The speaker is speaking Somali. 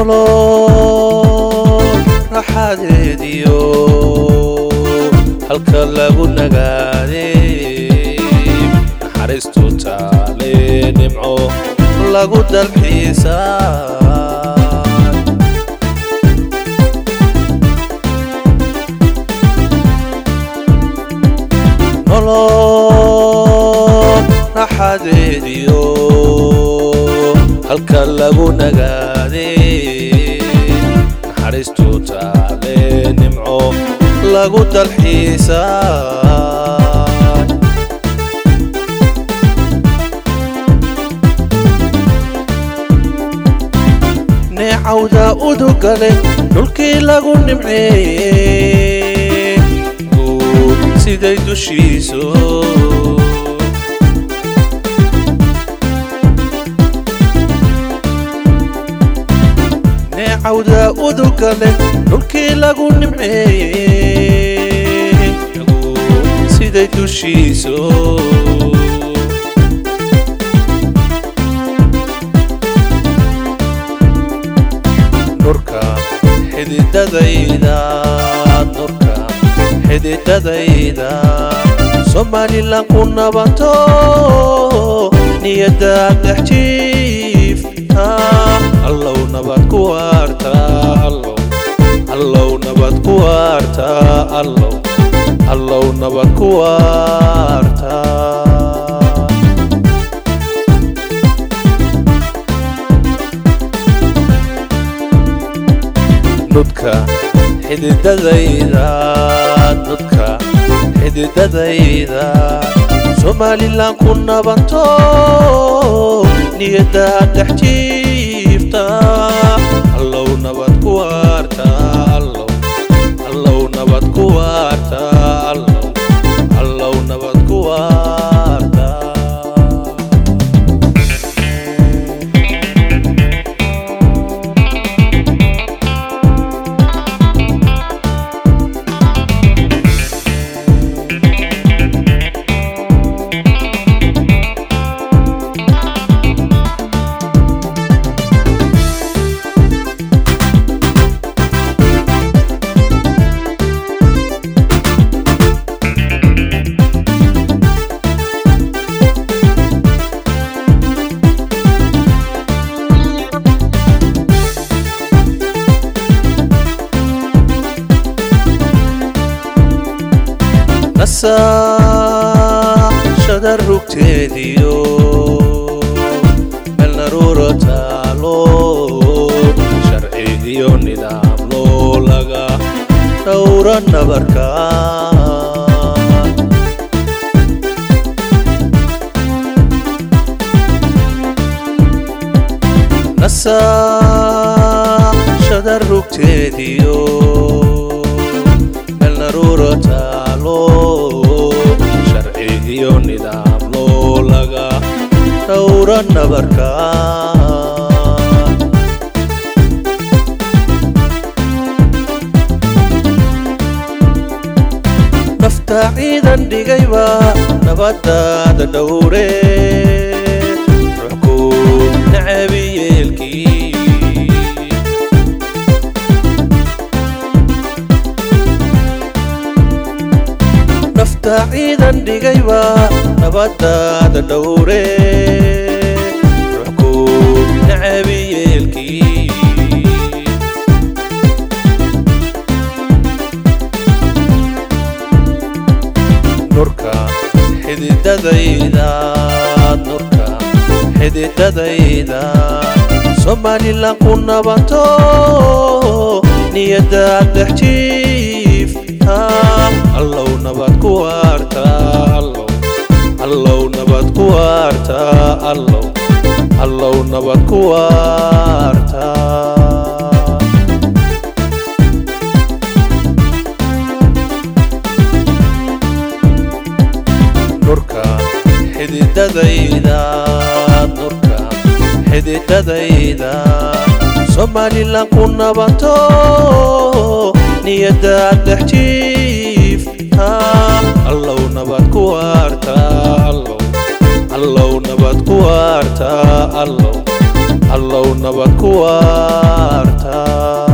nolol raxadeediyo halka lagu nagaaday naxariistu taale nimco lagu dalxiisaa nolol raxadeediyo halka lagu nagaaday naxariistu taale nimco lagu dalxiisaa neecawda udugale dhulkii lagu nimceeyey guud siday dushiisu neecawda udugale dhulkii lagu nimceeyey guud siday dushiisu nurka xididadayda nurka xididadayda somalilan ku nabato niyadaad dhex jiifta allow nabad ku waarta allow allow nabad ku waarta allow allow nabad ku waarta nudka xididadayda nudka xididadayda somalilan ku nabanto niyadaad dhex jiifta allow nabad ku waarta allow allow nabad ku waarta allow allow nabad ku waarta nasaashada rugteediyo meel naruura taalo sharci iyo nidaam loo laga dhowra nabarka nasaashada rugteediyo meel naruura taalo sharci iyo nidaam loo laga dhowra nabarka nafta ciidan dhigayba nabadaada dhowre ruxku nacabi yeelkii nafta ciidan dhigayba nabadaada dhowre ruxku nacabi yeelkii nurka xididadayda nurka xididadayda somalilan ku nabato niyadaad dhex jiifta allow nabad ku waarta allow allow nabad ku waarta allow allow nabad ku waarta nurka xididadayda nurka xididadayda somalilan ku nabato niyadaad dhex jiifta allow nabad ku waarta allow allow nabad ku waarta allow allow nabad ku waartaa